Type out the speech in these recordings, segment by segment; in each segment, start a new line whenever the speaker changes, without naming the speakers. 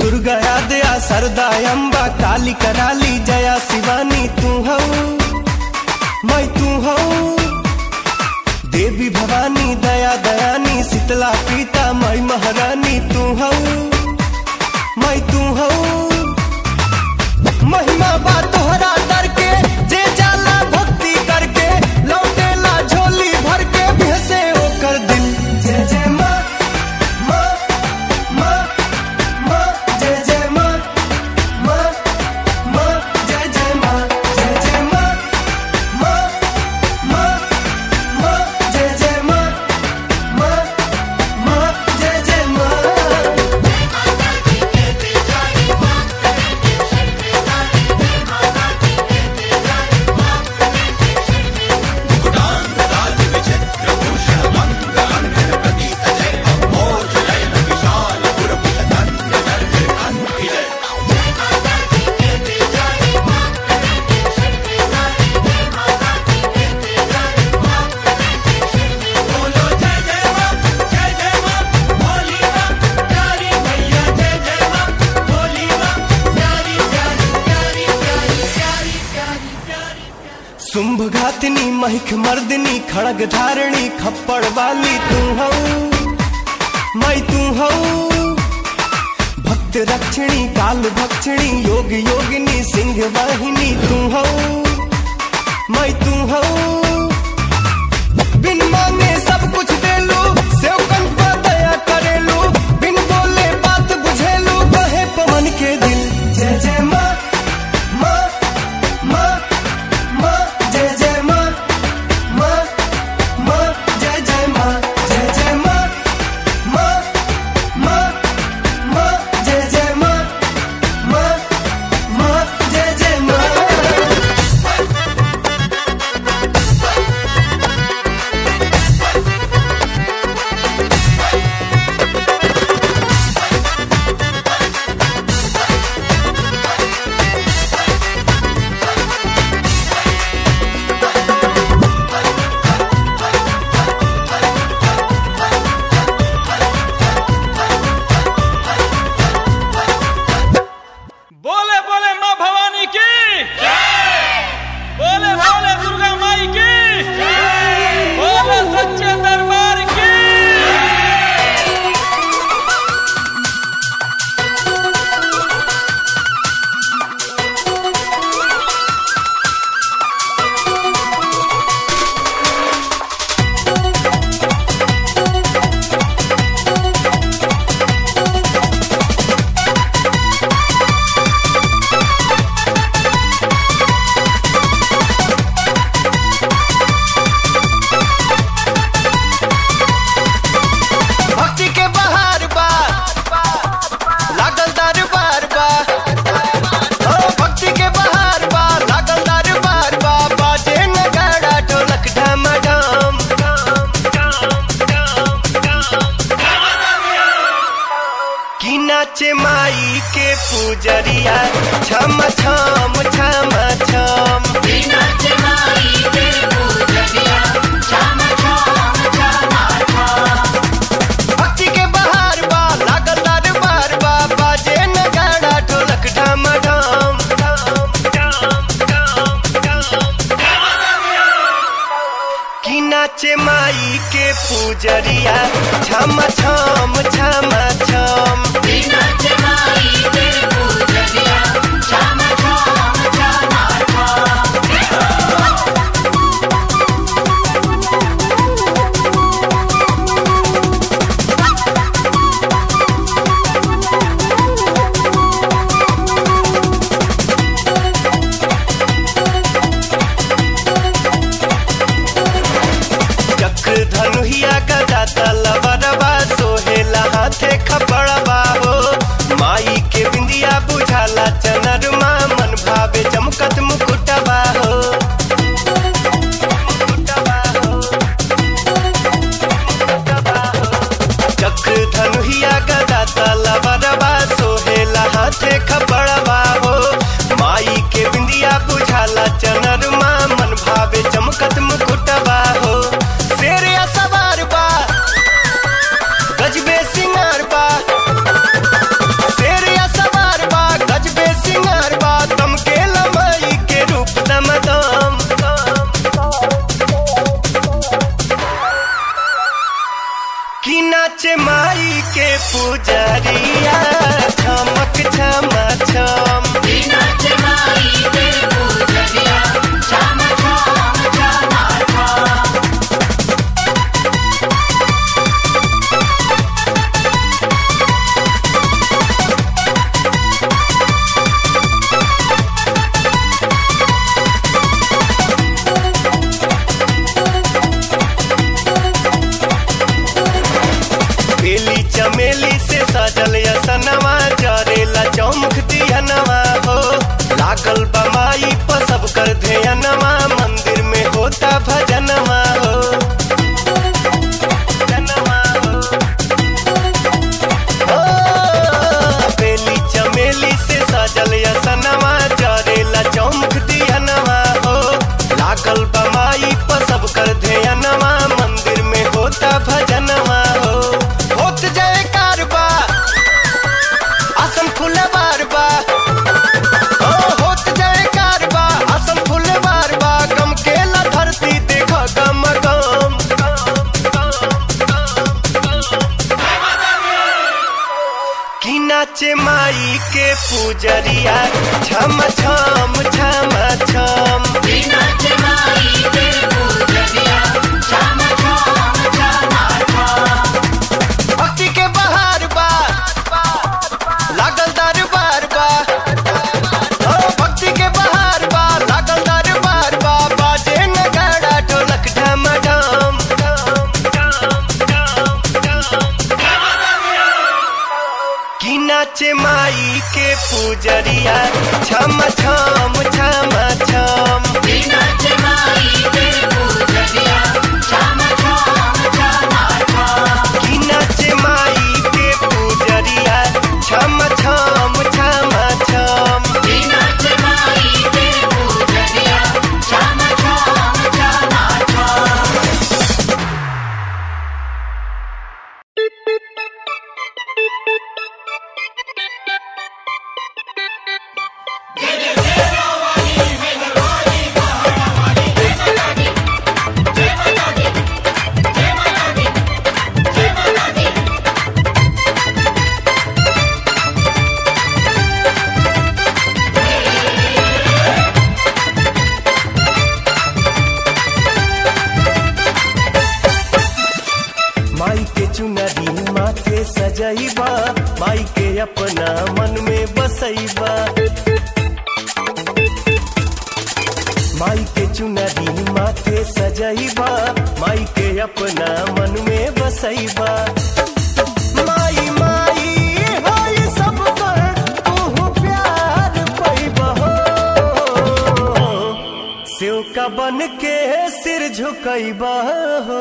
दुर्गा दया सरदा अम्बा काली कराली जया शिवानी तू हऊ मैं तू हऊ देवी भवानी दया दयानी शीतला पीता मैं महारानी तू हऊ मैं तू हऊ महिमा बा तोहरा दर के जे जाला भक्ति करके लौटेला झोली भर के भेसे ओकर दिल जय जय माँ माँ माँ माँ जय जय माँ माँ माँ जय जय माँ जय जय माँ माँ माँ माँ जय जय माँ माँ माँ जय जय माँ शुंभ घातिनी महिख मर्दिनी खड़ग धारणी खप्पड़ वाली तू हऊ मैं तू हऊ भक्त रक्षिणी काल भक्षिणी योग योगिनी सिंह वाहिनी तू हऊ मैं तू हऊ बिन मांगे सब कुछ देलू सेवकन पर दया करेलू बिन बोले बात बुझेलू कहे पवन के दिल जय जय माँ माँ माँ माँ जय जय माँ माँ माँ जय जय माँ जय जय माँ माँ माँ माँ जय जय माँ माँ माँ जय जय माँ
बोले बोले माँ भवानी की बोले बोले दुर्गा माई की बोले सच्चे दरबार की
भक्ति के बहार बा लागल दरबार बा ओ भक्ति के बहार बा लागल दरबार बा बाजे नगाड़ा ढोलक ढमढम की नाचे माई के पूजरिया छम छम छम छम भक्ति के बहार बा लागल दरबार बा बाजे नगाड़ा ढोलक ढमढम की नाचे माई के पूजरिया छम छम छम छम चक्र धनुहिया गदा तल माई के पूजरिया छम छम छम छम भक्ति के बहार बा लागल दरबार बा ओ भक्ति के बहार बा लागल दरबार बा बाजे नगाड़ा ढोलक ढम ढम की नाचे माई के पूजरिया छम छम छम छम की नाचे माई के पूजरिया छम छम छम छम माई के चुनरी माथे सजैबा माई के अपना मन में बसैबा माई के चुनरी माथे सजैबा माई के अपना मन में बसैबा माई माई होई सब कर तू प्यार पैबा हो शिव का बन के सिर झुकैबा हो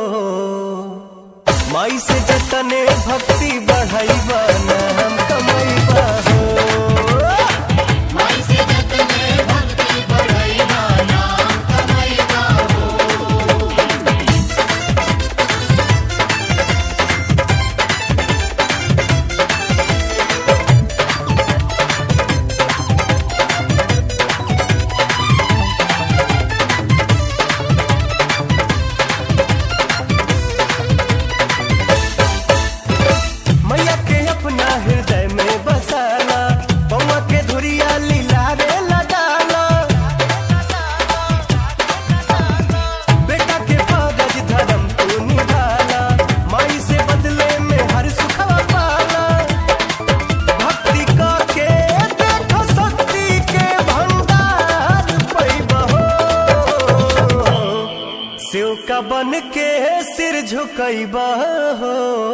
माई से जतने भक्ति बढ़ैबा न हम कमैबा हो मैया के अपना हृदय में बसाला बउआ के धुरिया लीला रे लगाला बेटा के कागज धर्म तू निभाला माई से बदले में हर सुखवा पाला भक्ति का के देखो शक्ति के भंडार पैबा हो शिव का बन के सिर झुकैबा हो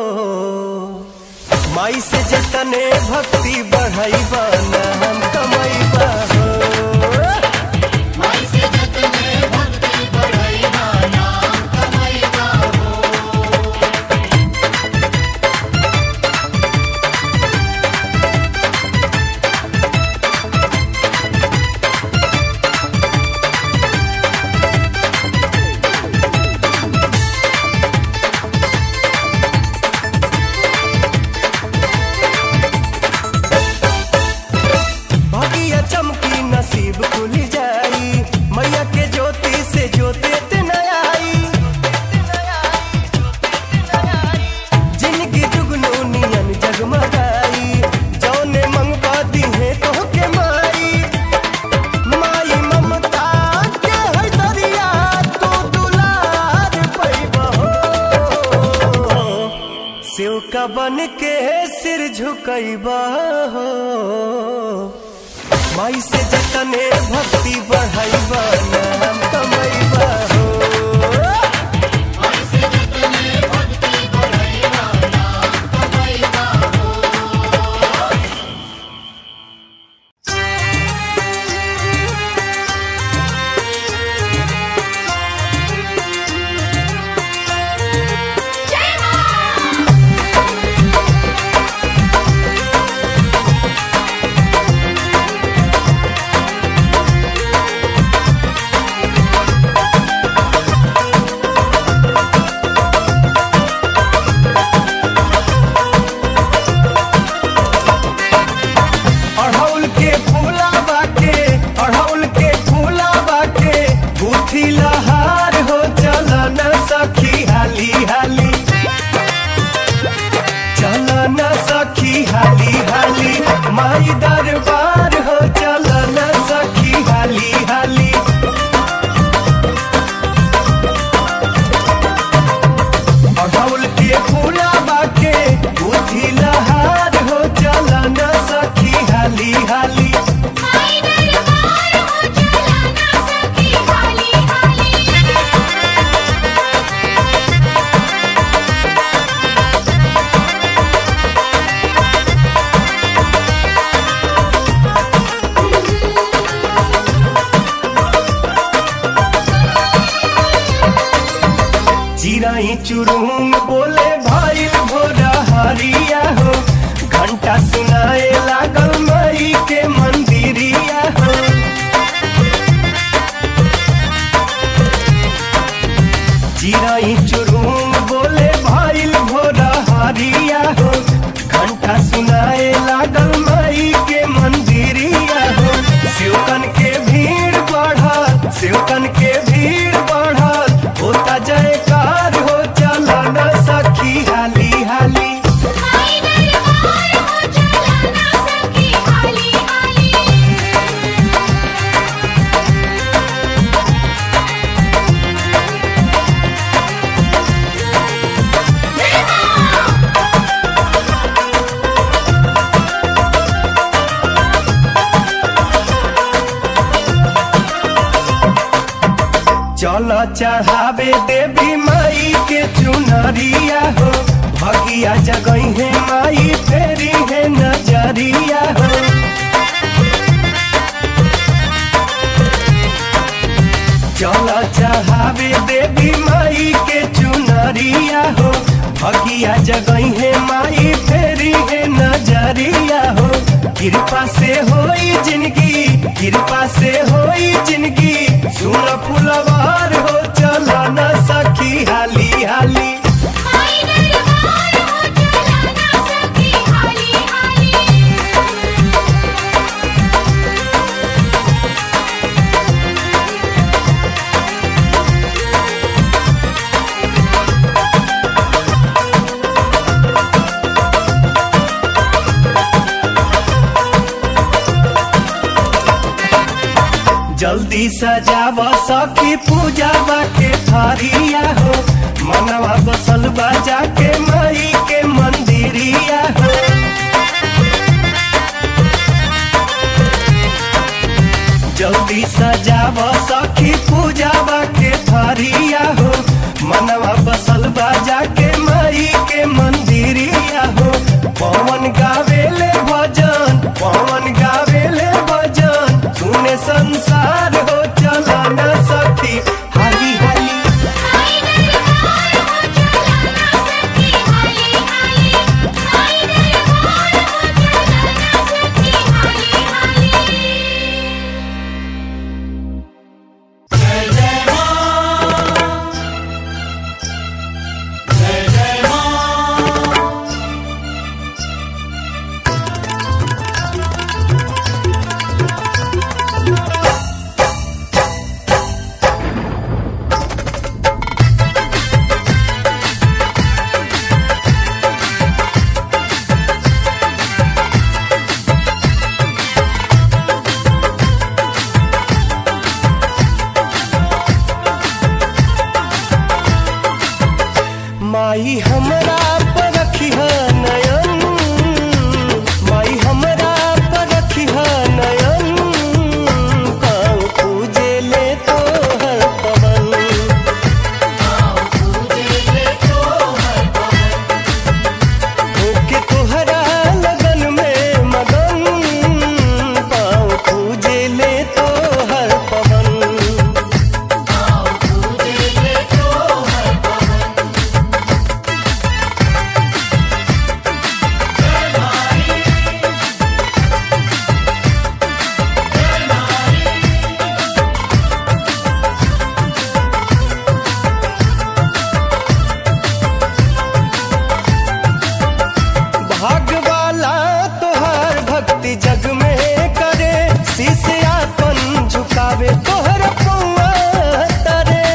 माई से जतने भक्ति बढ़ैबा न हम कमैबा हो भागिया चमकी नसीब खुल जाई मैया के ज्योति से ज्योति न आई जिनकी जुगनू नियन जगमगाई जौने मंगवा दिहे तो के माई माई ममता के है दरिया तू दुलार पैबा हो शिव का बन के सिर झुकैबा हो माई से जतने भक्ति बढ़ैबा न हम कमैबा हो अढ़ौल के फूला बाटे अढ़ौल के फूला बाटे गुथी लहार हो चला न सखी हाली हाली चला न सखी हाली हाली माई दरबार हो चल न सखी हाली हाली अढ़ौल के फूला बाके बुद्धि लहार हो चल न सखी हाली हाली
माई दरबार हो चला ना सखी हाली हाली
चिराई चुरुंग बोले भाई भोरा हरिया हो घंटा सुनाए लागल माई के मंदिरिया हो चिराई चुरुंग बोले भाई भोरा हरिया हो घंटा सुनाए लागल माई के मंदिरिया हो शिवकन के भीड़ बढ़ल शिवकन के भीड़ बढ़ल होता जयकार हो चला न सखी हाली हाली
माई दरबार हो चला ना सखी हाली हाली
चल चढ़ावे देवी माई के चुनरिया हो भगिया जगई है माई फेरी है नजरिया हो चल चढ़ावे देवी माई के चुनरिया हो भगिया जगई है माई फेरी है नजरिया हो कृपा से होई जिंदगी कृपा से होई जिंदगी सुन फुलवार हो चला न सखी हाली हाली
माई दरबार हो चला ना सखी हाली हाली
जल्दी सजाव सखी पूजावा के थारिया हो मनवा बसल बाजा के माई के मंदिरिया हो जल्दी सजाव सखी पूजावा के थारिया हो मनवा बसल बाजा के माई के मंदिरिया हो पवन गावेले भजन पवन गावेले भजन सुने संसार हो चला न सखी हाली हाली
माई दरबार हो चला ना सखी हाली हाली माई दरबार हो चला ना सखी हाली हाली
माई हमरा पर रखिह नयन माई हमरा पर रखिह नयन पाँव पूजे ले तो हर पवन होके तोहरा लगन में मगन पाँव पूजे ले तो हर पवन भागवाला तोहर भक्ति जग में करे शीश आपन झुकावे तोहर पौआ तरे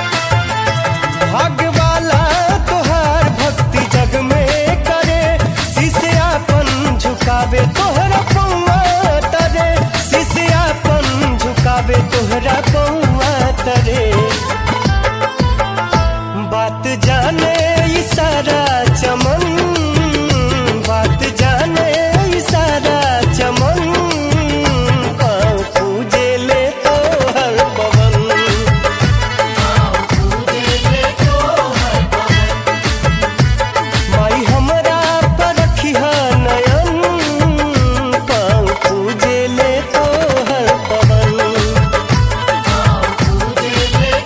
भागवाला तोहर भक्ति जग में करे तोहरा पौआ तरे बात जाने ई सारा चमन बात जाने ई सारा चमन पाँव पूजे ले तो हर पवन माई हमरा पर रखिहा नयन पाँव पूजे ले तो हर पवन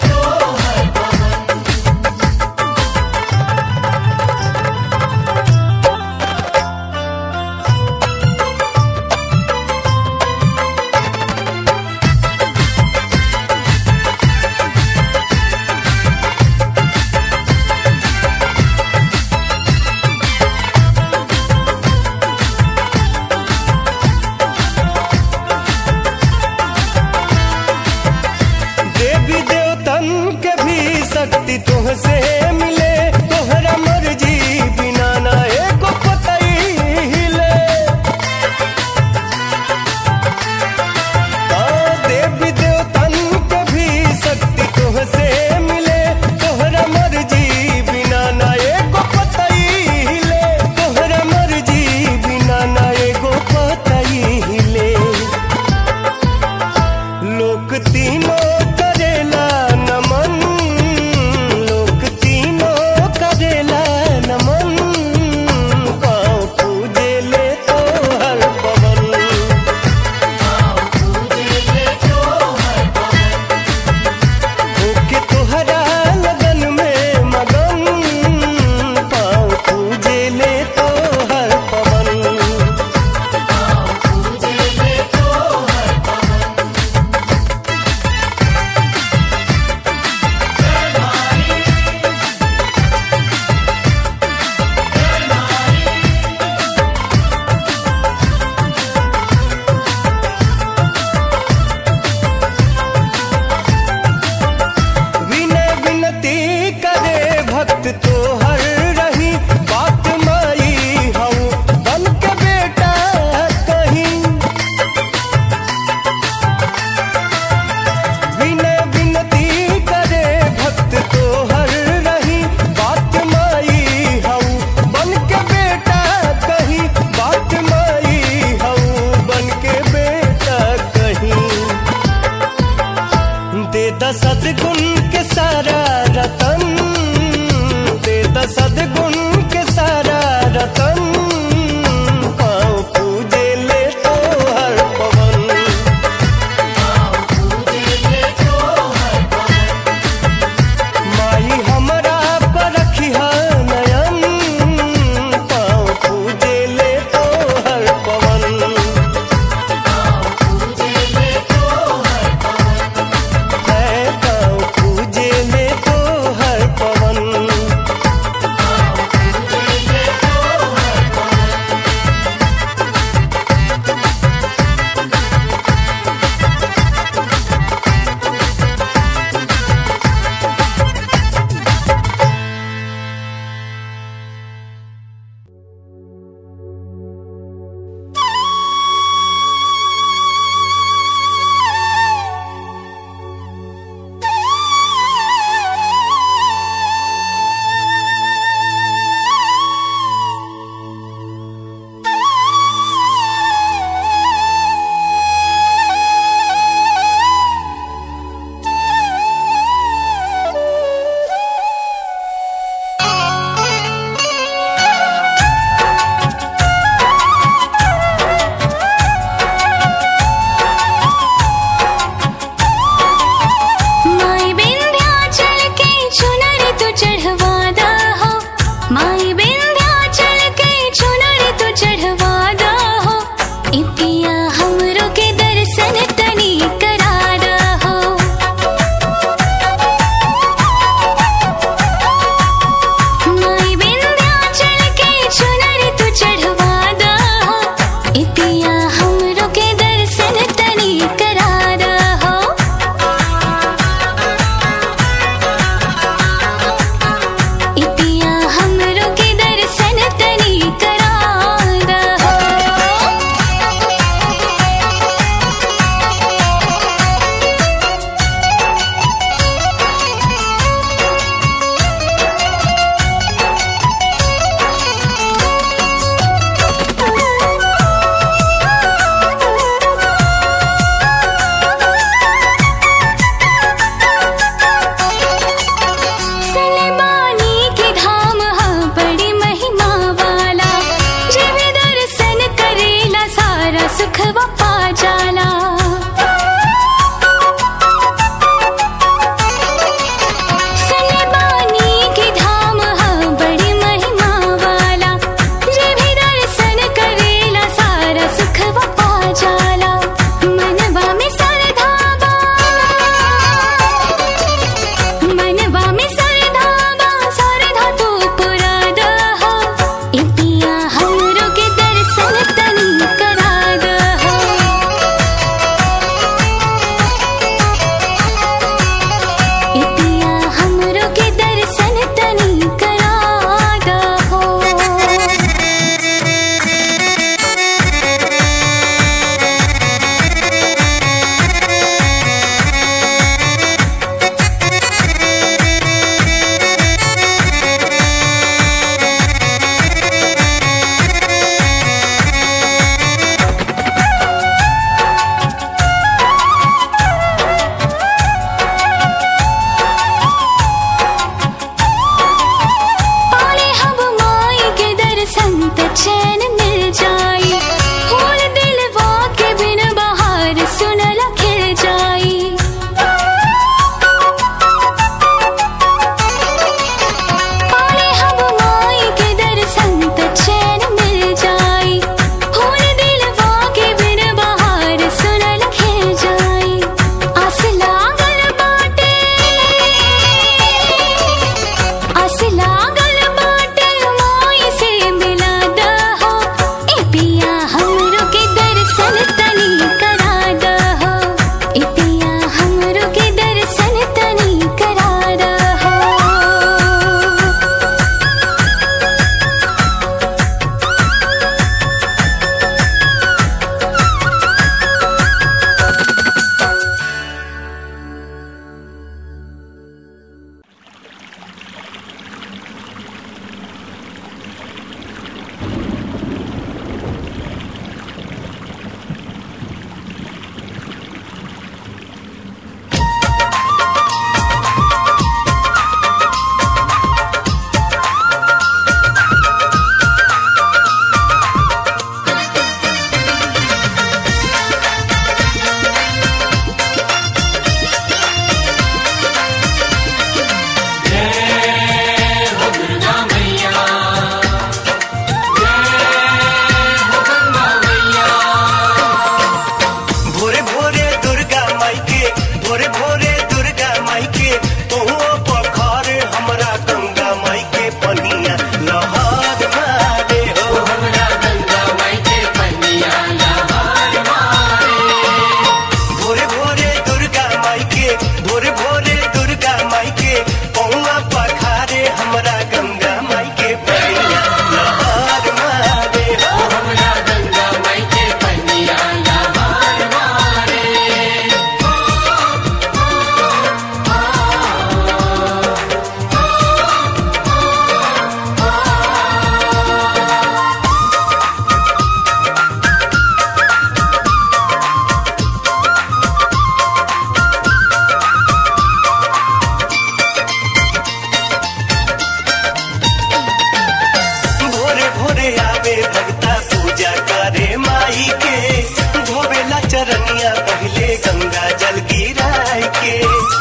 माई के धोबेला चरनिया पहले गंगा जल गिराई के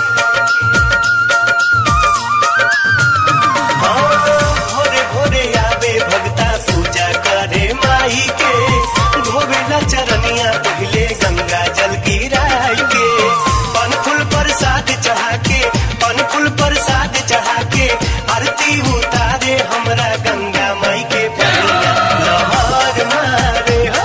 हाँ, भोरे भोरे आवे भगता पूजा करे माई के धोबेला चरनिया पहले गंगा जल गिराई के पन फूल प्रसाद चढ़ा के पन फूल प्रसाद चढ़ा के आरती उतारे हमरा गंगा माई के पनिया लहर मारे हो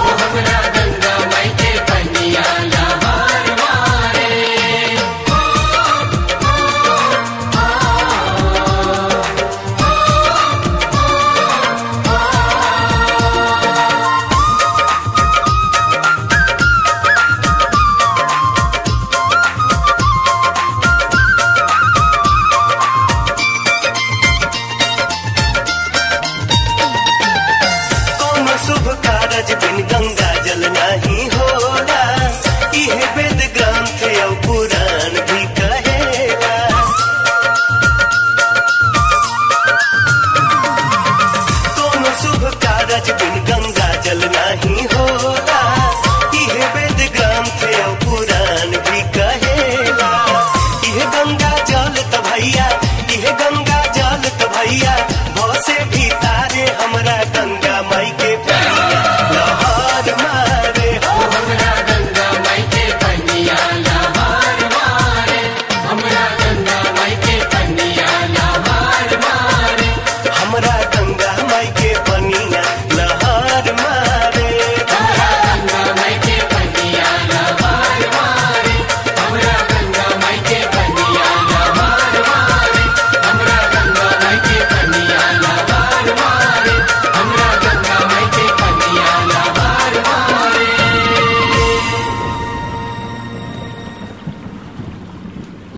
कौन शुभ कारज बिन गंगा